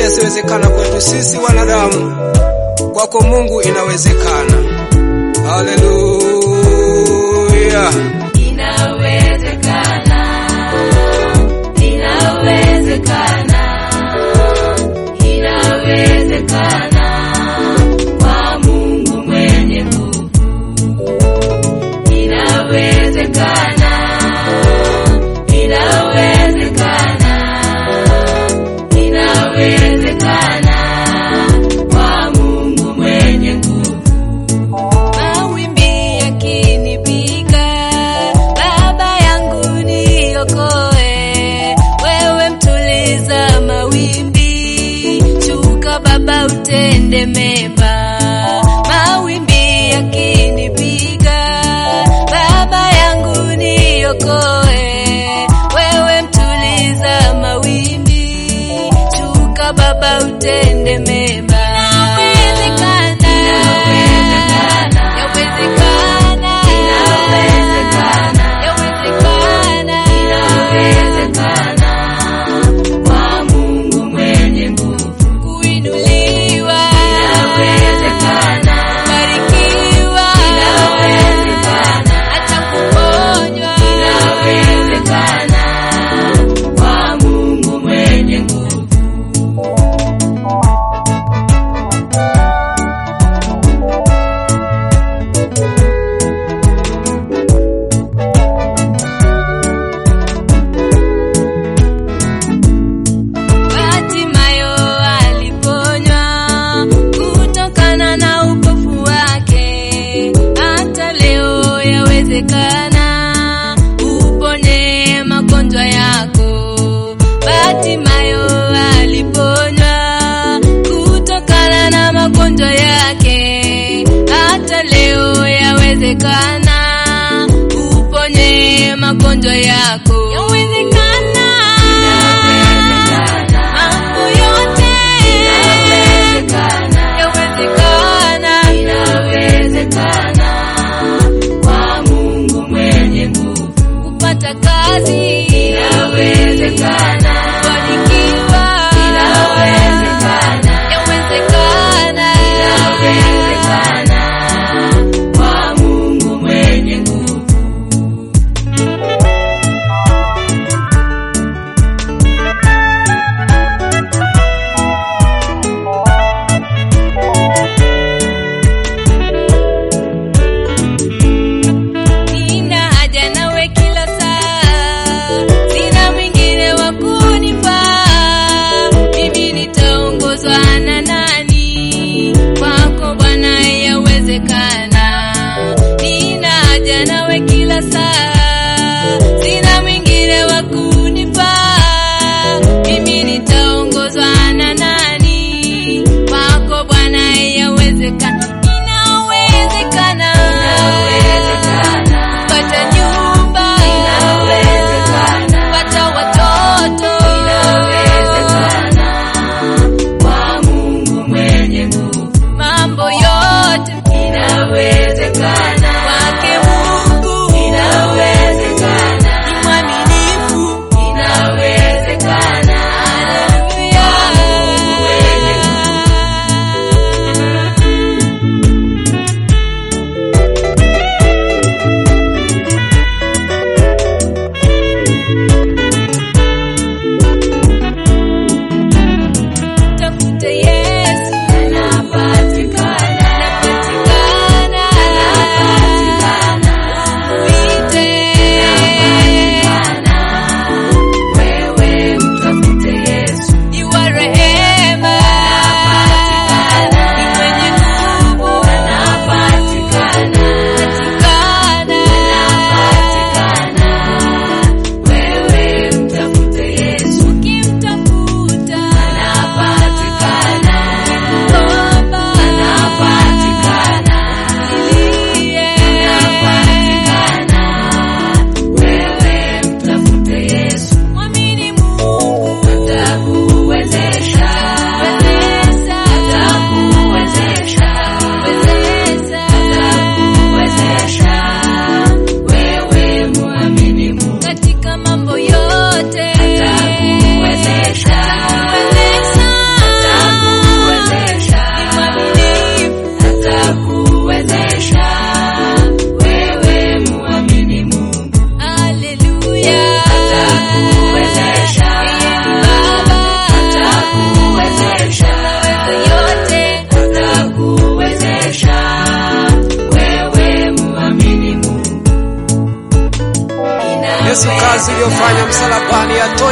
yasiyowezekana kwetu sisi wanadamu, kwako Mungu inawezekana. Haleluya! Inawezekana, inawezekana, inawezekana kwa Mungu mwenye nguvu. Inawezekana, inawezekana, inawezekana kwa Mungu mwenye nguvu. Mawimbi yakinipiga, Baba yangu niokoe. Wewe mtuliza mawimbi, shuka Baba utende mema. Mawimbi yakinipiga, Baba yangu niokoe. Wewe mtuliza mawimbi, shuka Baba utende mema. Inawezekana, yawezekana, yawezekana, kwa Mungu mwenye nguvu. Kuinuliwa, kubarikiwa, hata kuponywa, kwa Mungu mwenye nguvu. Hatimayo aliponywa kutokana na upofu wake. Hata leo yawezekana uponye magonjwa yako. Hatimayo aliponywa kutokana na magonjwa yake. Hata leo yawezekana uponye magonjwa yako. Yawezekana. Mambo yote yawezekana kwa Mungu mwenye nguvu. Kupata kazi inawezekana, kufanikiwa inawezekana, yawezekana kwa Mungu mwenye nguvu.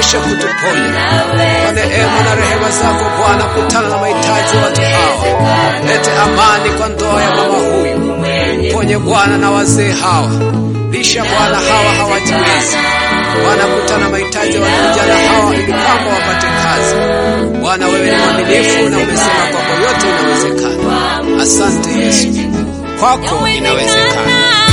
kisha kutuponya. Kwa neema na rehema zako Bwana, kutana na mahitaji ya watu hawa. Lete amani kwa ndoa ya mama huyu, ponye Bwana na wazee hawa, lisha Bwana hawa hawajiwezi. Bwana, kutana mahitaji ya vijana hawa ili kwamba wapate kazi. Bwana, wewe ni mwaminifu na umesema kwako yote inawezekana. Asante Yesu, kwako inawezekana.